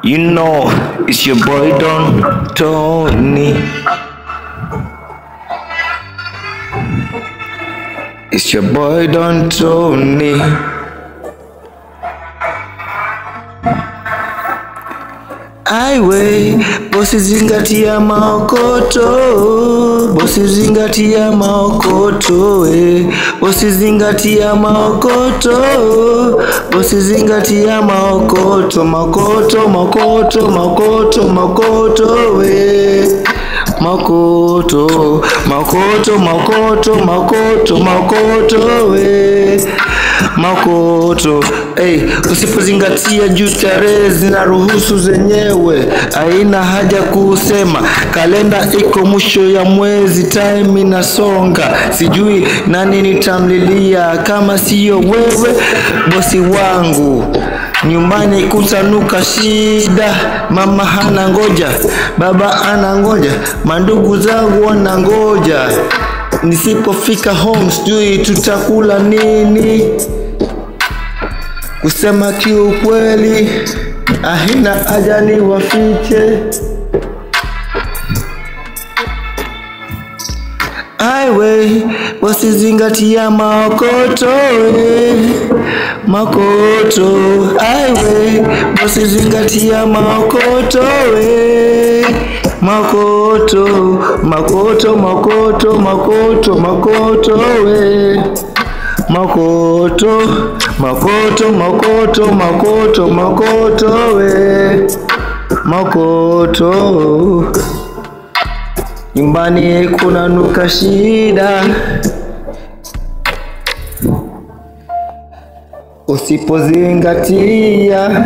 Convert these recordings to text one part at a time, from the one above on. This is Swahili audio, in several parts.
You know, it's your boy Don Tony. It's your boy Don Tony. Aiwe, bosi zingatia maokoto, bosi zingatia maokoto, eh. bosi zingatia maokoto, bosi zingatia maokoto, makoto, makoto, makoto, makoto, we. Makoto, makoto, makoto, makoto, makoto, we. Makoto, hey, usipozingatia juu tarehe zinaruhusu zenyewe, haina haja kusema. Kalenda iko mwisho ya mwezi, time inasonga, sijui nani nitamlilia kama siyo wewe, bosi wangu. Nyumbani kutanuka shida, mama hana ngoja, baba ana ngoja, mandugu zangu wana ngoja. Nisipofika home sijui tutakula nini. Kusema kiukweli, ahina haja ni wafiche. Aiwe, wasizingatia maokoto we. Makoto, aiwe, wasizingatia maokoto we. Makoto, makoto, makoto, makoto, makoto we. Makoto, makoto, makoto, makoto, makoto we. Makoto. Nyumbani kunanuka shida, usipozingatia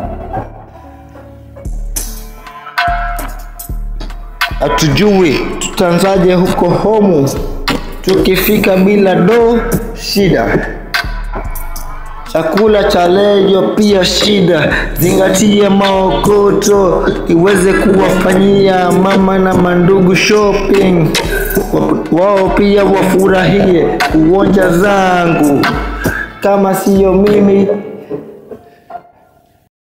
hatujui tutanzaje huko homu, tukifika bila do shida. Chakula cha leo pia shida, zingatia maokoto iweze kuwafanyia mama na mandugu shopping, Wa- wao pia wafurahie uwanja zangu. Kama siyo mimi